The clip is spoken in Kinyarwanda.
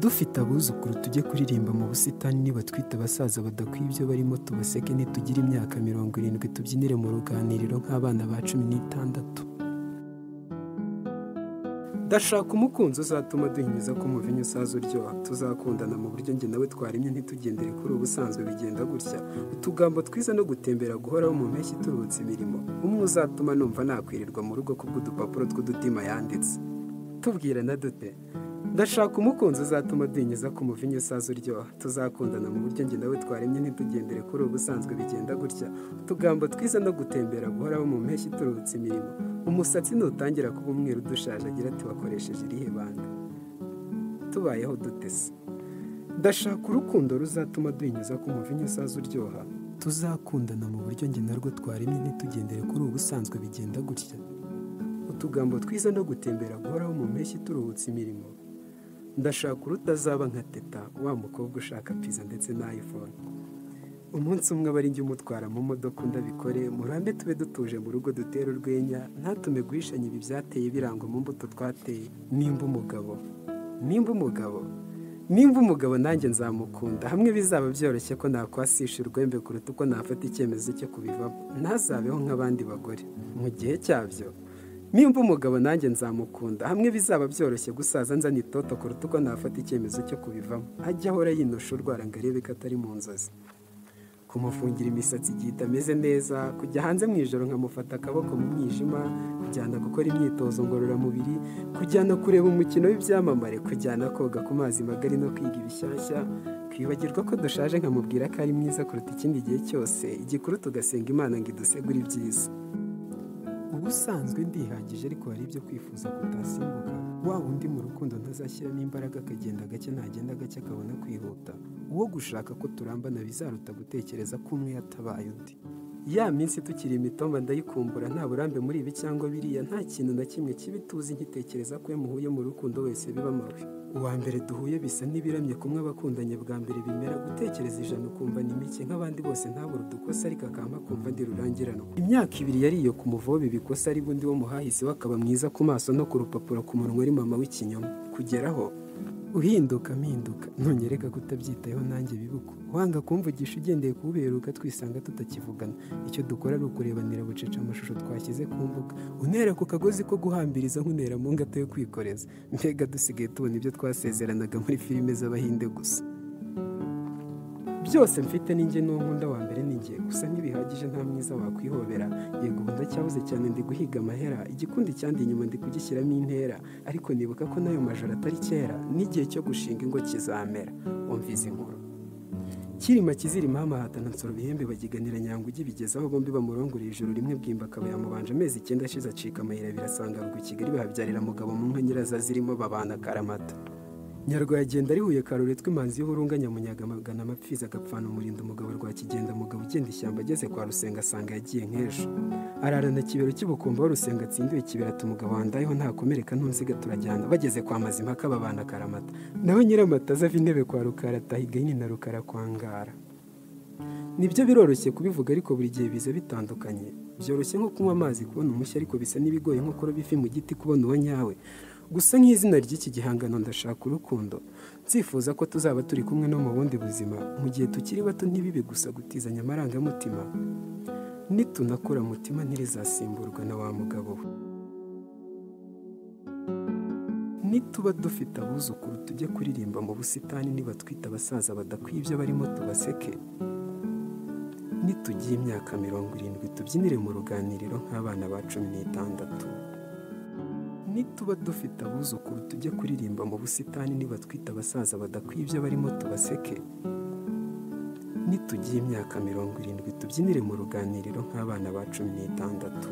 dufite abuzukuru tujye kuririmba mu busitani nibatwite abasaza badakwiye ibyo barimo tubaseke nitugire imyaka mirongo irindwi tubyinire mu ruganiriro nk'abana ba cumi n'itandatu ndashaka umukunzi uzatuma duhinyiza ko umuvinyu usaza uryoha tuzakundana mu buryo njye nawe twarimye ntitugendere kuri ubusanzwe bigenda gutya utugambo twiza no gutembera guhoraho mu mpeshyi turuhutse imirimo umwe uzatuma numva nakwirirwa mu rugo kubw'udupapuro tw'udutima yanditse tubwirana dute ndashaka umukunzi uzatuma duhinyiza ko umuvinyu usaza uryoha tuzakundana mu buryo njye nawe twaremye ntitugendere kuri ubusanzwe bigenda gutya utugambo twiza no gutembera guhoraho mu mpeshyi turuhutse imirimo umusatsi nutangira kuba umweru dushaje agira tubakoresheje irihe banda tubayeho dutese ndashaka urukundo ruzatuma duhinyuza ku muvinyu usaza uryoha tuzakundana mu buryo njye narwo twaremye ntitugendere kuri ubusanzwe bigenda gutya utugambo twiza no gutembera guhoraho mu mpeshyi turuhutse imirimo ndashaka urutazaba nka teta wa mukobwa ushaka pizza ndetse na iphone umunsi umwe aba ari njye umutwara mu modoka ndabikore murambe tube dutuje mu rugo dutera urwenya ntatume guhishanya ibi byateye birangwa mu mbuto twateye nimba umugabo nimba umugabo nimba umugabo nanjye nzamukunda hamwe bizaba byoroshye ko nakwasisha urwembe kuruta uko nafata icyemezo cyo kubivamo ntazabeho nk'abandi bagore mu gihe cyabyo nimba umugabo nanjye nzamukunda hamwe bizaba byoroshye gusaza nzana itoto kuruta uko nafata icyemezo cyo kubivamo ajya ahora yinosha urwara ngo arebe ko atari mu nzozi kumufungira imisatsi igihe itameze neza kujya hanze mu ijoro nkamufata akaboko mu mwijima kujyana gukora imyitozo ngororamubiri kujyana kureba umukino w'ibyamamare kujyana koga ku mazi magari no kwiga ibishyashya kwibagirwa ko dushaje nkamubwira ko ari mwiza kuruta ikindi gihe cyose igikuru tugasenga imana ngo idusegure ibyiza ubusanzwe ndihagije ariko hari ibyo kwifuza kutasimbuka wa undi mu rukundo ntazashyiramo imbaraga akagenda gake ntagenda gake akabona kwihuta uwo gushaka ko turambana bizaruta gutekereza ko umwe yatabaye undi ya minsi tukiri imitomba ndayikumbura nta burambe muri ibi cyangwa biriya nta kintu na kimwe kibi tuzi nkitekereza ko iyo muhuye mu rukundo wese biba mabi uwa mbere duhuye bisa n'ibiramye kumwe abakundanye bwa mbere bimera gutekereza ijana ukumva ni mike nk'abandi bose ntabura udukosa ariko akampa kumva ndi rurangiranwa imyaka ibiri yari iyo ku muvobe ibikosa ari bundi wo muhahise we akaba mwiza ku maso no ku rupapuro ku munwa ari mama w'ikinyoma kugeraho uhinduka mpinduka ntunyereka ko utabyitayeho nanjye bibuko wanga kumvugisha ugendeye kuwuberuka twisanga tutakivugana icyo dukora ari ukurebanira bucece amashusho twashyize ku mbuga unera ku kagozi ko guhambiriza nkunera mu ngato yo kwikoreza mbega dusigaye tubona ibyo twasezeranaga muri filime z'abahinde gusa byose mfite n'inge n'unkunda wa mbere n'inge gusa ntibihagije nta mwiza wakwihobera yego ubu ndacyabuze cyane ndi guhiga amahera igikundi cyandi inyuma ndi kugishyiramo intera ariko nibuka ko n'ayo majoro atari kera n'igihe cyo gushinga ingo kizamera wumviza inkuru kirima kizirima hamahatana nsoro bihembe bagiganira nyango ugibigezaho bombi bamurongoreye ijoro rimwe bwimba akaba yamubanje amezi icyenda ashize acika amayira birasanga ruguru kigali bahabyarira mugabo mu nka nyiraza zirimo babana karamata nyarwa yagenda ari huye karore tw'imanzi y'uburunga nyamunyaga magana amapfizi agapfana umurinda umugabo rwa kigenda mugabo ugenda ishyamba ageze kwa rusenga asanga yagiye nk'ejo ararana kibero cy'ubukombe aho rusenga atsindiwe kiberata umugabo wandayeho ntakomereka ntunziga turajyana bageze kwa mazimpaka babana karamata nawe nyiramata ava intebe kwa rukara ataha igahini na rukara kwangara nibyo biroroshye kubivuga ariko buri gihe biza bitandukanye byoroshye nko kunywa amazi kubona umushya ariko bisa n'ibigoye nko kuroba ifi mu giti kubona uwo nyawe gusa nk'izina ry'iki gihangano ndashaka urukundo nzifuza ko tuzaba turi kumwe no mu bundi buzima mu gihe tukiri bato ntibibe gusa gutizanya amarangamutima nitunakura mutima ntirizasimburwa na wa mugabo we nituba dufite abuzukuru tujye kuririmba mu busitani nibatwite abasaza badakwiye ibyo barimo tubaseke nitugiye imyaka mirongo irindwi tubyinire mu ruganiriro nk'abana ba cumi n'itandatu nituba dufite abuzukuru tujye kuririmba mu busitani nibatwite abasaza badakwiye ibyo barimo tubaseke nitugiye imyaka mirongo irindwi tubyinire mu ruganiriro nk'abana ba cumi n'itandatu